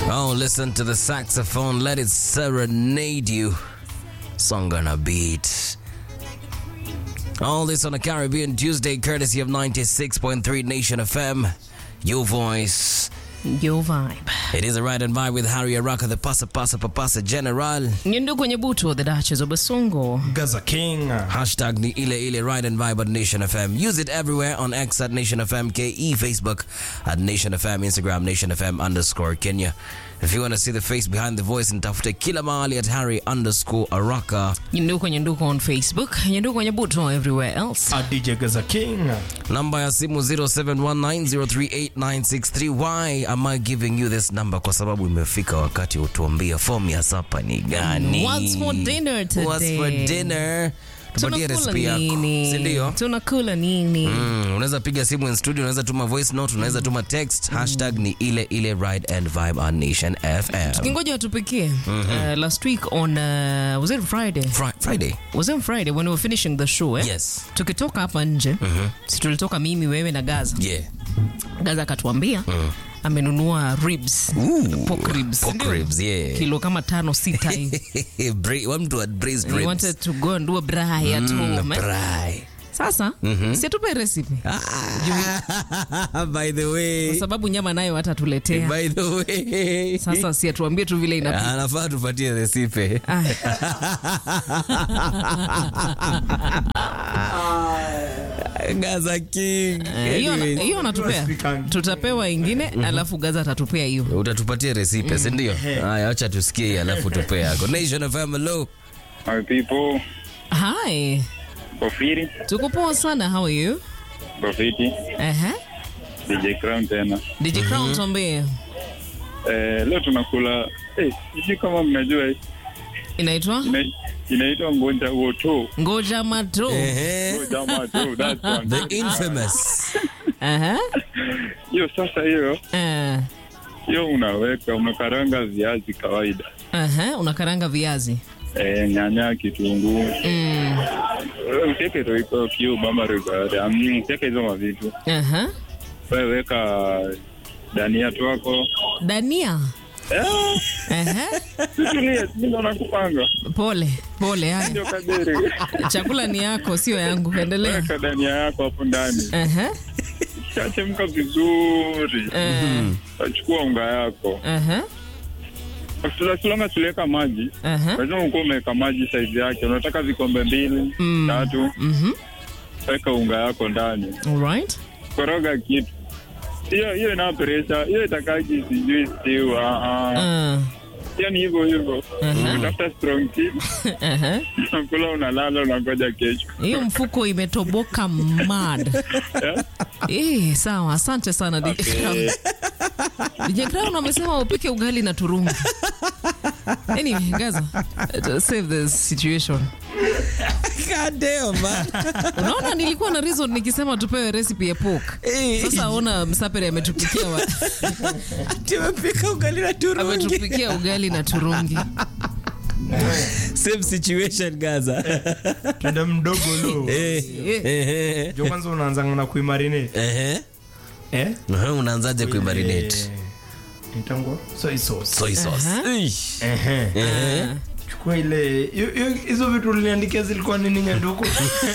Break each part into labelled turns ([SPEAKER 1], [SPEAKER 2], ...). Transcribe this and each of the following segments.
[SPEAKER 1] Oh, listen to the saxophone. Let it serenade you. Song on a beat. All this on a Caribbean Tuesday, courtesy of 96.3 Nation FM. Your voice.
[SPEAKER 2] Your vibe.
[SPEAKER 1] It is a ride and vibe with Harry Araka, the Pasa Pasa Papasa General.
[SPEAKER 2] Nyundu kwenye butu, the Duchess of Basongo.
[SPEAKER 3] Gaza King.
[SPEAKER 1] Hashtag ni ile ile ride and vibe at Nation FM. Use it everywhere on X at Nation FM, KE, Facebook at Nation FM, Instagram Nation FM underscore Kenya. If you want to see the face behind the voice, nitafute kila mahali at Harry underscore Araka.
[SPEAKER 2] Nyundu kwenye nduko on Facebook. Nyundu kwenye butu everywhere else.
[SPEAKER 3] A DJ Gaza King.
[SPEAKER 1] Namba ya simu 0719038963. Why am I giving you this number? Kwa sababu imefika wakati utuambia fomu ya sapa ni gani?
[SPEAKER 2] What's for dinner today?
[SPEAKER 1] What's for dinner? Tupatie
[SPEAKER 2] Tunakula
[SPEAKER 1] recipe yako,
[SPEAKER 2] nini?
[SPEAKER 1] si ndio?
[SPEAKER 2] Tunakula nini?
[SPEAKER 1] Mm, unaweza piga simu in studio, unaweza tuma voice note, unaweza tuma text. Hashtag ni ile ile ride and vibe on Nation FM.
[SPEAKER 2] Kingoja watupikie. Uh, last week on, uh, was it Friday?
[SPEAKER 1] Fri- Friday.
[SPEAKER 2] Was it Friday when we were finishing the show eh?
[SPEAKER 1] Yes.
[SPEAKER 2] Tukitoka hapa nje, si tulitoka mimi, wewe na Gaza.
[SPEAKER 1] Yeah.
[SPEAKER 2] Gaza akatuambia amenunua ribs, pork ribs,
[SPEAKER 1] Pork
[SPEAKER 2] ndio?
[SPEAKER 1] ribs, yeah.
[SPEAKER 2] kilo kama tano sita hivi.
[SPEAKER 1] Bra- wa mtu wa braised
[SPEAKER 2] We
[SPEAKER 1] ribs.
[SPEAKER 2] wanted to go and do a braai at home. eh?
[SPEAKER 1] Fry.
[SPEAKER 2] Sasa si atupe recipe
[SPEAKER 1] By the
[SPEAKER 2] kwa
[SPEAKER 1] way.
[SPEAKER 2] sababu nyama nayo hata tuletea.
[SPEAKER 1] By the way.
[SPEAKER 2] Sasa si atuambie tu vile inapika.
[SPEAKER 1] anafaa tupatie resipe
[SPEAKER 2] Aya.
[SPEAKER 1] Gaza King.
[SPEAKER 2] Eh, hiyo
[SPEAKER 1] Anyways.
[SPEAKER 2] hiyo anatupea, tutapewa ingine alafu Gaza atatupea hiyo.
[SPEAKER 1] utatupatia resipe si ndio? Haya, acha tusikie hii, alafu tupe yako. Nation FM, hello.
[SPEAKER 4] My people,
[SPEAKER 2] Hi,
[SPEAKER 4] Kofiri,
[SPEAKER 2] tuko poa sana. How are you?
[SPEAKER 4] Profiti,
[SPEAKER 2] Ehe.
[SPEAKER 4] DJ Crown tena.
[SPEAKER 2] DJ Crown tuambie
[SPEAKER 4] Eh, leo tunakula eh, sijui kama mnajua hii.
[SPEAKER 2] inaitwa
[SPEAKER 4] Ina- inaitwa ngonja woto.
[SPEAKER 2] ngoja mato.
[SPEAKER 1] Ehe.
[SPEAKER 4] Ngoja mato, that's one.
[SPEAKER 1] The infamous.
[SPEAKER 2] Aha.
[SPEAKER 4] Hiyo sasa hiyo,
[SPEAKER 2] Eh.
[SPEAKER 4] hiyo unaweka unakaranga viazi kawaida.
[SPEAKER 2] Aha, unakaranga viazi.
[SPEAKER 4] Eh, nyanya, kitunguu.
[SPEAKER 2] Mm.
[SPEAKER 4] Eh, Usiweke roiko cube ama roiko. Mm, usiweke hizo mavitu.
[SPEAKER 2] Aha.
[SPEAKER 4] Wewe weka dania twako.
[SPEAKER 2] Dania.
[SPEAKER 4] Eh,
[SPEAKER 2] Aha.
[SPEAKER 4] tutulie, mimi nakupanga.
[SPEAKER 2] Pole, pole haya.
[SPEAKER 4] Ndio kadiri.
[SPEAKER 2] Chakula ni yako sio yangu. Endelea.
[SPEAKER 4] Weka dania yako hapo ndani.
[SPEAKER 2] Aha.
[SPEAKER 4] Chachemka vizuri.
[SPEAKER 2] Eh.
[SPEAKER 4] Achukua unga yako.
[SPEAKER 2] Aha.
[SPEAKER 4] Tunasulanga tuliweka maji.
[SPEAKER 2] Aha.
[SPEAKER 4] Lazima ukuwa umeweka maji saizi yake. Unataka vikombe mbili,
[SPEAKER 2] Mm.
[SPEAKER 4] tatu.
[SPEAKER 2] Mhm.
[SPEAKER 4] Weka unga yako ndani.
[SPEAKER 2] All right.
[SPEAKER 4] Koroga kitu. Hiyo hiyo ina presha. Hiyo itakaji sijui stew. Ah ah.
[SPEAKER 2] Uh.
[SPEAKER 4] Hiyo ni hivyo hivyo.
[SPEAKER 2] Aha.
[SPEAKER 4] Utafuta strong tea.
[SPEAKER 2] Aha.
[SPEAKER 4] Unakula unalala unangoja kesho.
[SPEAKER 2] Hiyo mfuko imetoboka mad.
[SPEAKER 4] Eh?
[SPEAKER 2] Eh, sawa. Asante sana DJ Crown. DJ Crown amesema upike ugali na turungi. Anyway, Gaza, uh, save the situation.
[SPEAKER 1] God damn, man.
[SPEAKER 2] Unaona nilikuwa na reason nikisema tupewe recipe ya pork.
[SPEAKER 1] Eh.
[SPEAKER 2] Sasa ona Msapere ametupikia wa,
[SPEAKER 1] Tumepika ugali na turungi.
[SPEAKER 2] ametupikia ugali na turungi.
[SPEAKER 1] Same situation Gaza.
[SPEAKER 3] Twende mdogo lo.
[SPEAKER 1] Eh,
[SPEAKER 2] Eh,
[SPEAKER 1] eh,
[SPEAKER 3] Jo kwanza unaanzanga na kuimarinate.
[SPEAKER 1] eh.
[SPEAKER 3] Eh?
[SPEAKER 1] Eh, Unaanzaje kuimarinate?
[SPEAKER 3] Eh, Itangwa soy sauce.
[SPEAKER 1] Soy sauce.
[SPEAKER 2] Aha.
[SPEAKER 1] Ish.
[SPEAKER 3] Ehe.
[SPEAKER 1] Eh.
[SPEAKER 3] Chukua ile hiyo- hiyo- hizo vitu uliniandikia zilikuwa nini nyanduku?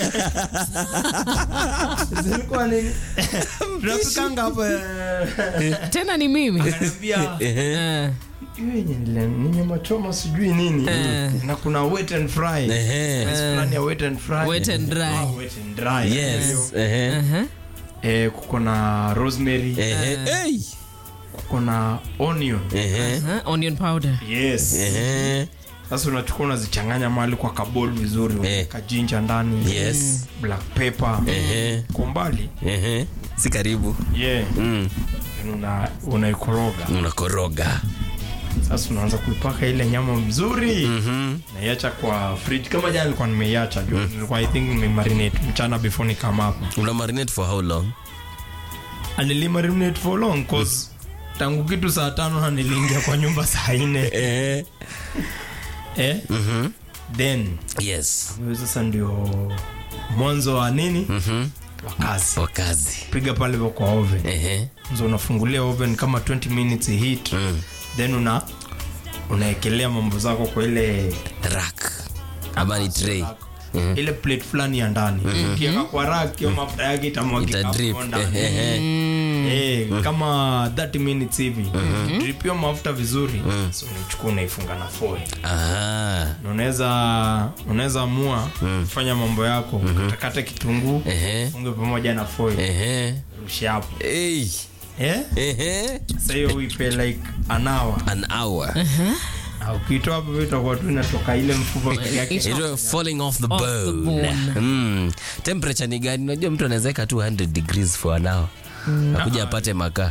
[SPEAKER 3] zilikuwa nini? Tunapikanga hapa eh,
[SPEAKER 2] Tena ni mimi.
[SPEAKER 3] ananiambia
[SPEAKER 1] Eh.
[SPEAKER 2] Eh,
[SPEAKER 3] hiyo yenye nile- ni nyama choma sijui nini
[SPEAKER 2] Eh.
[SPEAKER 3] na kuna wet and fry.
[SPEAKER 1] Eh.
[SPEAKER 3] Rice fulani ya wet and fry.
[SPEAKER 2] Wet and dry.
[SPEAKER 3] Ah, wet and dry.
[SPEAKER 1] Yes. Eh.
[SPEAKER 2] aha.
[SPEAKER 3] Eh, kuko na rosemary,
[SPEAKER 1] Eh. Hey.
[SPEAKER 3] kuko na onion.
[SPEAKER 1] Eh.
[SPEAKER 2] Aha, Onion powder.
[SPEAKER 3] Yes.
[SPEAKER 1] Eh.
[SPEAKER 3] Sasa unachukua unazichanganya mahali kwa kabol vizuri, unaweka jinja ndani.
[SPEAKER 1] Yes.
[SPEAKER 3] Black pepper.
[SPEAKER 1] Eh.
[SPEAKER 3] Kwa mbali.
[SPEAKER 1] Eh. Si karibu.
[SPEAKER 3] Yeah.
[SPEAKER 1] Mm.
[SPEAKER 3] Una unaikoroga.
[SPEAKER 1] Unakoroga.
[SPEAKER 3] Sasa unaanza kuipaka ile nyama mzuri.
[SPEAKER 1] Mhm.
[SPEAKER 3] Naiacha kwa fridge kama jana nilikuwa nimeiacha juu. Nilikuwa I think nimemarinate mchana before nikama hapa.
[SPEAKER 1] Una marinate for how long?
[SPEAKER 3] And nilimarinate for long cause tangu kitu saa tano na niliingia kwa nyumba saa nne
[SPEAKER 1] Eh.
[SPEAKER 3] eh?
[SPEAKER 1] Mhm.
[SPEAKER 3] then
[SPEAKER 1] Yes.
[SPEAKER 3] hiyo sasa ndio mwanzo wa nini
[SPEAKER 1] Mhm.
[SPEAKER 3] wa kazi
[SPEAKER 1] Kwa kazi.
[SPEAKER 3] piga pale kwa oven
[SPEAKER 1] Ehe.
[SPEAKER 3] so unafungulia oven kama 20 minutes heat
[SPEAKER 1] Mm.
[SPEAKER 3] then una unaekelea mambo zako kwa ile
[SPEAKER 1] Rack. Ama ni tray.
[SPEAKER 3] ile plate fulani ya ndani ukiweka kwa rack hiyo mafuta yake itamwagika
[SPEAKER 1] Ita drip.
[SPEAKER 3] hapo ndani.
[SPEAKER 1] Ehe.
[SPEAKER 3] Eh, kama 30 minutes hivi drip hiyo mafuta vizuri so unachukua unaifunga na foil
[SPEAKER 1] Ah.
[SPEAKER 3] Na unaweza unaweza amua kufanya mambo yako katakata kitunguu
[SPEAKER 1] Ehe.
[SPEAKER 3] funge pamoja na foil
[SPEAKER 1] Ehe.
[SPEAKER 3] rushi hapo
[SPEAKER 1] Hey.
[SPEAKER 3] eh
[SPEAKER 1] Ehe.
[SPEAKER 3] sasa hiyo uipe like an hour
[SPEAKER 1] An hour.
[SPEAKER 3] na ukitoa hapo itakuwa tu inatoka ile mfupa peke yake
[SPEAKER 1] It was falling off the
[SPEAKER 2] Off the
[SPEAKER 1] bone.
[SPEAKER 2] bone.
[SPEAKER 1] Mm. Temperature ni gani? Unajua mtu anaweza weka 200 degrees for an hour. Akuja apate makaa.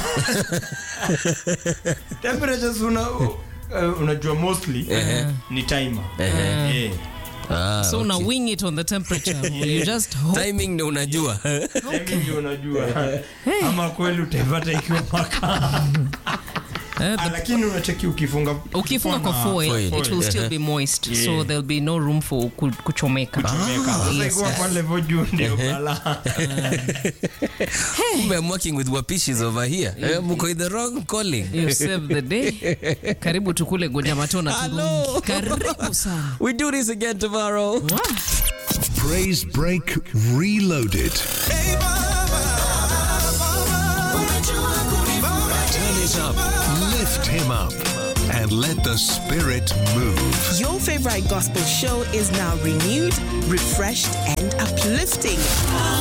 [SPEAKER 3] temperatures una uh, unajua mostly ni timer eh
[SPEAKER 1] Ah,
[SPEAKER 2] so una wing it on the temperature you just hope
[SPEAKER 1] timing ndio unajua.
[SPEAKER 3] timing ndio unajua ama kweli utaipata ikiwa makaa
[SPEAKER 2] eh,
[SPEAKER 3] Ah, lakini unacheki ukifunga
[SPEAKER 2] ukifunga kwa
[SPEAKER 3] na
[SPEAKER 2] foil,
[SPEAKER 1] foil.
[SPEAKER 2] it will still be moist so there'll be no room for ku- kuchomeka
[SPEAKER 3] Meka. Sasa
[SPEAKER 2] yes,
[SPEAKER 3] ikiwa
[SPEAKER 2] yes.
[SPEAKER 3] kwa level juu ndio balaa
[SPEAKER 1] Kumbe I'm working with wapishis over here. Eh, Mko in the wrong calling.
[SPEAKER 2] you save the day karibu tukule goja matona
[SPEAKER 1] Hello.
[SPEAKER 2] turungi karibu sana
[SPEAKER 1] We do this again tomorrow.
[SPEAKER 5] Praise Break Reloaded. Turn it up, lift him up, and let the spirit move.
[SPEAKER 6] Your favorite gospel show is now renewed, refreshed, and uplifting.